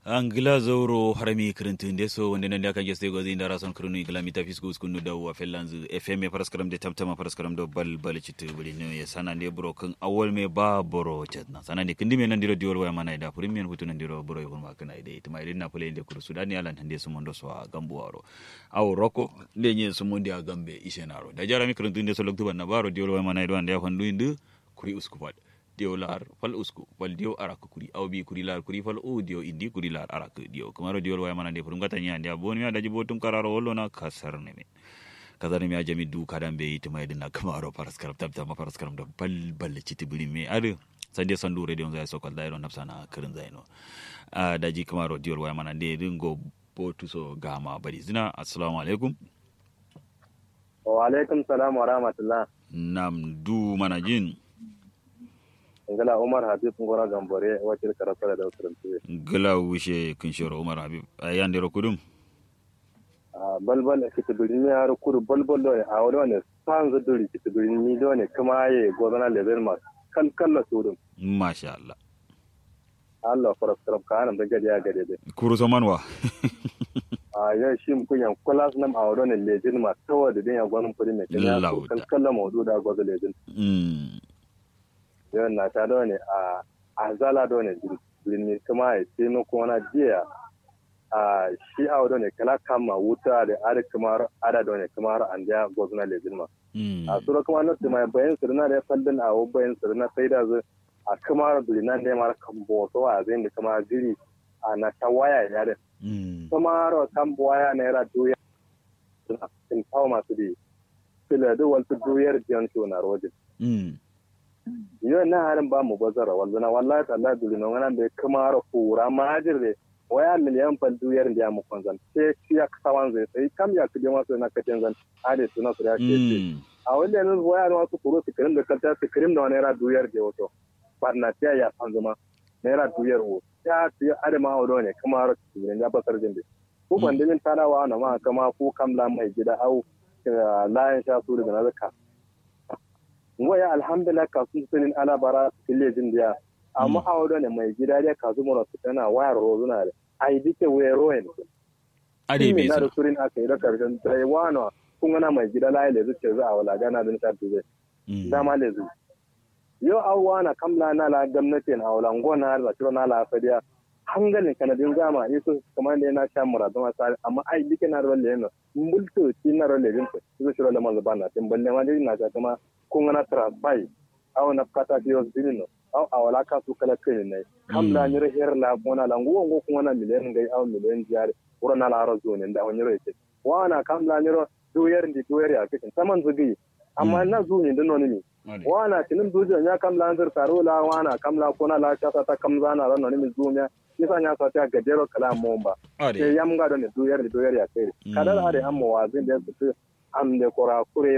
angila zoro harami kirintinde so wonde nande aka geste gozi ndara son krunu igla mita fisgo skunu daw fellanz fm paraskaram de tamtama paraskaram do bal bal citu buli no ya sana de bro kan awol me ba boro chatna sana de kindi men ndiro diol waya mana da puri men hutu ndiro boro ygon ma kana ide itma ide na pule inde kuru sudani ala hande so mondo so gambu waro aw roko de nyen so mondi a gambe isenaro da jarami kirintinde so loktu banna baro diol waya mana do ande fandu indu kuri uskupat diyo lar fal usku wal diyo arak kuri aw bi kuri lar kuri fal u diyo indi kuri lar arak diyo kamaro diyo waya mana de furum gata nya ndia boni mi daji botum kararo wollo na kasar ne me kazar mi ajami du kadan be yiti mai dinna kamaro paraskaram tabta ma paraskaram do bal bal citi buri me ade sande sandu radio zai sokal dairo nafsana kirin zaino a daji kamaro diyo waya mana de dingo botu so gama bari zina assalamu alaikum wa alaikum salam wa rahmatullah nam du mana jin ngala umar habib ngora gambore wacce karasara da usurantuwe gala wushe kinshoro umar habib a yandero kudum a balbal kiti birni har kudu balbal do a wani wani san zu duri kiti birni do ne kuma ye gozana level ma kan kalla sudum masha Allah Allah faras karam ka hanan da gadi ya gade dai kuru samanwa a yau shi mu kunyan kulas nam a wani lejin ma tawa da din ya gwanin kudi ne kan ya Lauda. kan kalla maudu da gwazo lejin mm yau na ta do ne a a zala do ne birni kuma ya ce no kuma na jiya a shi a wani ne kala kama wuta da ada kamar ada do ne kamar an da gozana lejin ma mm a sura kuma na tuma bayan sirna da fallin a bayan sirna sai da zai a kamar bilina ne mara kan boso a zai da kamar jiri a na ta waya ya da mm kamar kan waya na yara doya in kawo masu da fila da wasu doyar jiyan shi na rojin mm yau na harin ba mu bazara wallana wallahi tallah bilina wani da kamar kura majir da waya miliyan fal doyar da ya mu kwanzan sai shi ya kasawan zai sai kam ya kuje masu na kacin zan ade suna su ya ce mm a wanda yanzu waya na wasu kuro sikirim da kanta sikirim da naira duyar da wato barna ta ya san zama naira duyar wo ya tiya adama a ne kuma har tsibirin ya basar jinde ko ban dimin tarawa na ma kama ko kamla mai gida au eh, layan sha su daga nazaka waya alhamdulillah kasu sunin ala bara kille jin da amma a wado ne mai gida da kasu mura su tana wayar rozuna da ai dike wayar royen ade be na da su surin aka yi da karshen tsaye wano kun gana mai gida layi da zuciya za a wala gana da nisa tuze mm dama le zu yo awwa na kamla na la gwamnati na wala ngona la tiro na la fadiya hangalin kanadin zama isu kamar da na sha muradu ma sai amma ai dike na rolle no mbulto ti na rolle din ko isu shiro le manzo bana tin balle ma dai na ta kuma kun gana transpai aw na kata ti os dinino aw awala ka su kala kai ne kamla ni re her la bona la ngo ngo kun gana miliyan ngai aw miliyan jare wuro na la ro zone da wani ro ce wana kamla ni ro duyar ndi duyar ya kitin saman zugi amma na zuwa ni dinno ni ade wana tinin dujo nya kam la nzir taro la wana kam la kona la chata ta kam zana ran no mi zumya kisa nya sa ta gadero kala momba ade ke yam ga don du yer du yer ya kai kada da ade amma wazin da su am de kora kure